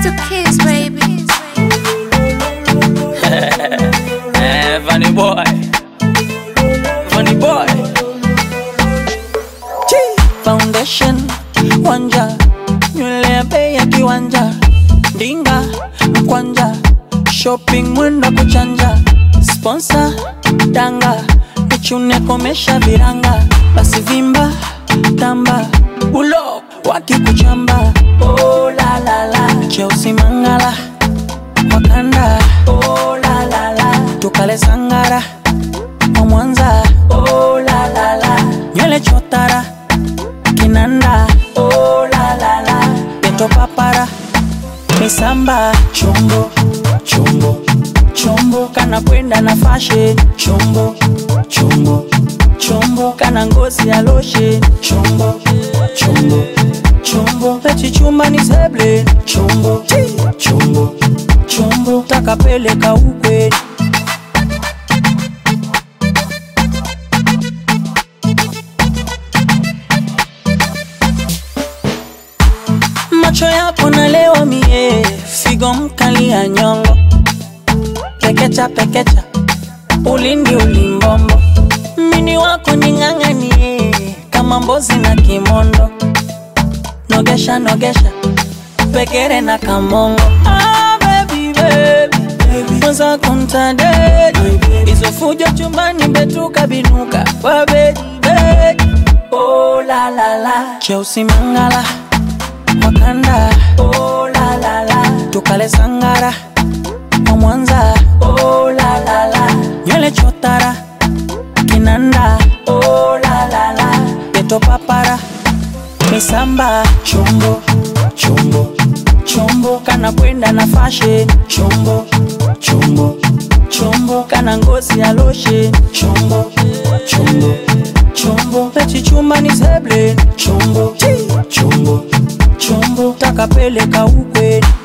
to kiss, baby. Eh, Funny boy. Funny boy. Chi. Foundation wanja nywele ya bei ya kiwanja ndinga mkwanja shopping mwendo kuchanja sponsor danga nichune komesha viranga basi vimba tamba ulo wakikuchamba oh, la, la, la. cheusi mangala wakanda oh, la, la, la. tukale sangara wa mwanza oh, la, la, la. nywele chotara kinanda oh, la, la, la. peto papara misamba chombo chombo chombo kana kwenda na fashe chombo chombo chombo kana ngozi ya loshe chombo chombo chombo pechichumba ni seble chombo chombo chombo takapeleka ukwe macho yako nalewa mie figo mkali ya nyongo pekecha pekecha ulindi ulimbombo mini wako ning'ang'anie kama mbozi na kimondo nogesha nogesha pekere na kamongo ah, baby, baby. Mwanza kuntadedi hizo fujo chumbani betuka binuka kwa bedi bedi oh, la, la, la. cheusi mangala wakanda oh, la, la, la. tukale sangara wa mwanza oh, la, la, la. nywele chotara kinanda oh, la, la, la. peto papara misamba chombo chombo chombo kana kwenda na fashe chombo chombo chombo kana ngozi ya loshe chombo chombo chombo pechichumba ni seble chombo chombo chombo takapeleka ukwe